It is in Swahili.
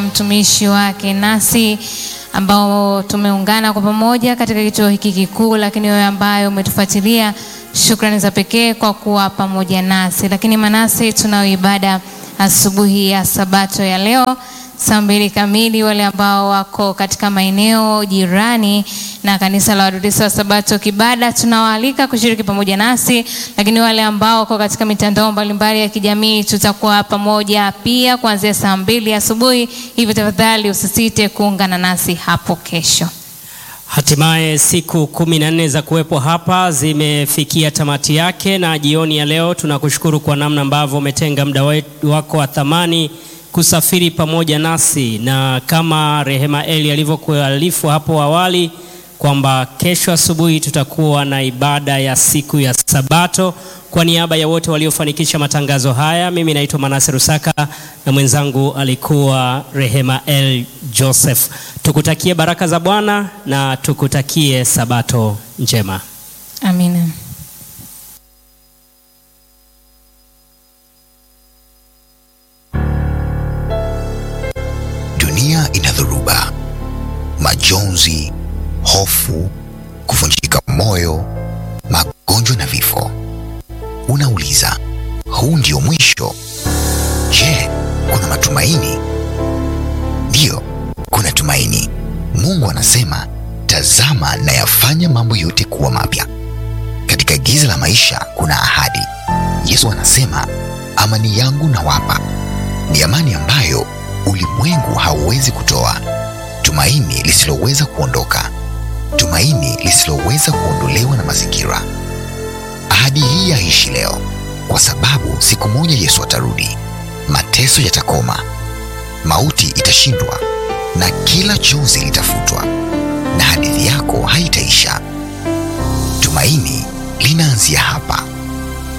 mtumishi wake nasi ambao tumeungana kwa pamoja katika kituo hiki kikuu, lakini wewe ambaye umetufuatilia, shukrani za pekee kwa kuwa pamoja nasi. Lakini Manase, tunayo ibada asubuhi ya Sabato ya leo saa mbili kamili. Wale ambao wako katika maeneo jirani na kanisa la Waadventista wa Sabato Kibada, tunawaalika kushiriki pamoja nasi, lakini wale ambao wako katika mitandao mbalimbali ya kijamii, tutakuwa pamoja pia kuanzia saa mbili asubuhi. Hivyo tafadhali usisite kuungana nasi hapo kesho. Hatimaye siku kumi na nne za kuwepo hapa zimefikia tamati yake, na jioni ya leo tunakushukuru kwa namna ambavyo umetenga muda wako wa thamani kusafiri pamoja nasi, na kama Rehema Eli alivyokuarifu hapo awali kwamba kesho asubuhi tutakuwa na ibada ya siku ya Sabato. Kwa niaba ya wote waliofanikisha matangazo haya, mimi naitwa Manase Rusaka na mwenzangu alikuwa Rehema El Joseph. Tukutakie baraka za Bwana na tukutakie Sabato njema. Amina. Dunia ina dhoruba, majonzi, hofu, kuvunjika moyo, magonjwa na vifo. Unauliza, huu ndio mwisho? Je, kuna matumaini? Ndiyo, kuna tumaini. Mungu anasema, tazama nayafanya mambo yote kuwa mapya. Katika giza la maisha kuna ahadi. Yesu anasema, amani yangu nawapa, ni amani ambayo ulimwengu hauwezi kutoa, tumaini lisiloweza kuondoka, tumaini lisiloweza kuondolewa na mazingira. Ahadi hii yaishi leo, kwa sababu siku moja Yesu atarudi, mateso yatakoma, mauti itashindwa, na kila chozi litafutwa, na hadithi yako haitaisha. Tumaini linaanzia hapa.